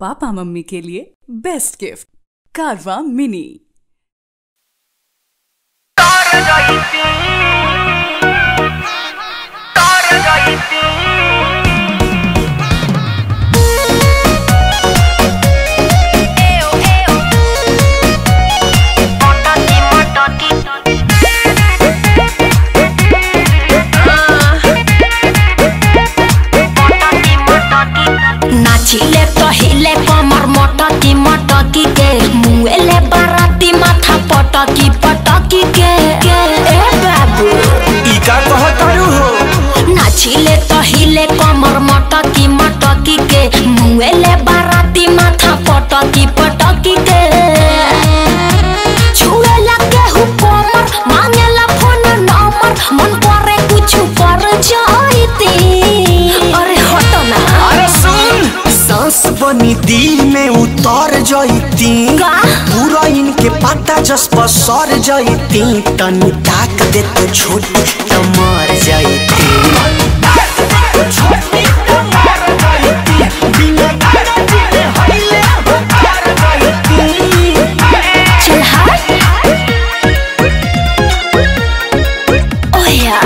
पापा मम्मी के लिए बेस्ट गिफ्ट कारवा मिनी नाचिले तो हिले कमर मटकी मटकी के मुएले बाराती माथा पटकी पटकी के ए बाबू ई का कहतारू हो नाचिले तो हिले कमर मटकी मटकी के मुएले बाराती माथा पटकी पटकी के छुएला केहू कमर मांगेला फोन नंबर मन करे कुछ कर जाईती अरे हटो ना अरे सुन सांस बनी दिल में उतर जईती का? पूरा इनके पता जस पर सर जईती तनी ताक दे तो छोटी त मर जईती चल हट ओया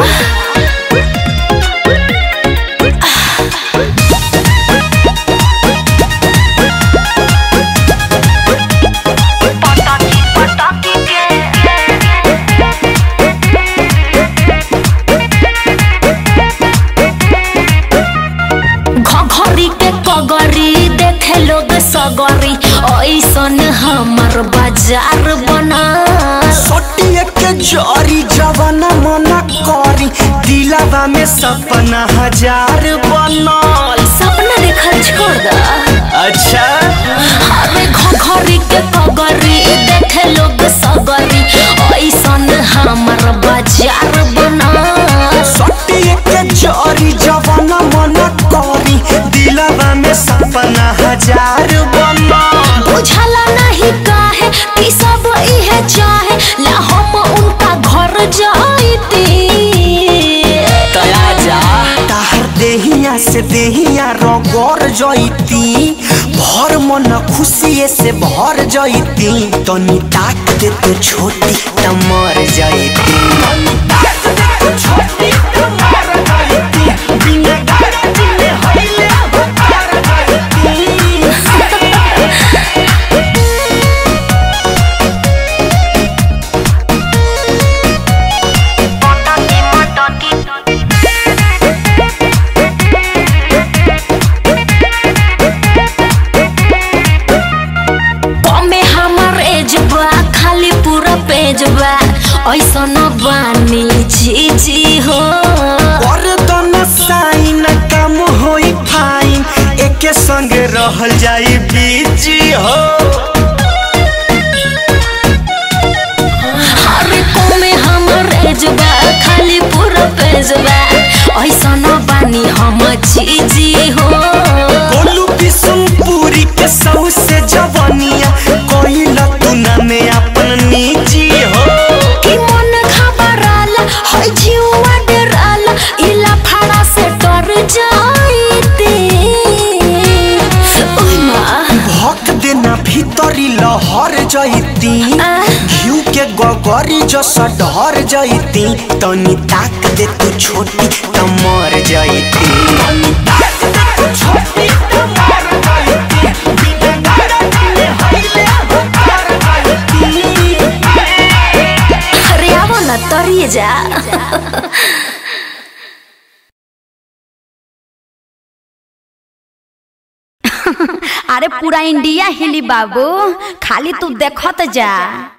घघरी के कगरी देखे लोग सगरी ऐसन हमर बाजार बना सोटिए के जरी जवाना मना करी दिलावा में सपना हजार बनल सपना देखल छोड़ दा अच्छा अरे घघरी के कगरी देखे लोग सगरी ऐसन हमर बाजार बना सोटिए के जरी जवाना मना करी दिलावा में सपना हजार बनल बुझला नहीं काहे कि सब इहे चाहे ला हम उनका घर जाईती तया जा ताहर देहिया से देहिया रगड़ जईती भर मन खुशिए से भर जईती तनी ताक दे तो छोटी त मर जईती कमे हमर एज बा खाली पूरा पेज बा ऐसन बानी जी जी हो और दोनों साइन काम होई फाइन एके संग रहल जाई बीजी हो अरे कमे हमर एज बा खाली पूरा पेज बा ऐसन बानी हम जी जी हो बोलू बिशुनपुरी के सौ से जवानिया कोइला तू ना में अपन निजी हो कि मन घबराला है जीवा डराला इला फाड़ा से डर जाईती ओय माँ भक देना भीतरी लहर जईती आ? घिउ के गगरी जस ढर जईती तनी ताक दे तू छोटी त मर जईती अरे आवो न तरिए जा अरे पूरा इंडिया हिली बाबू खाली तू देखत जा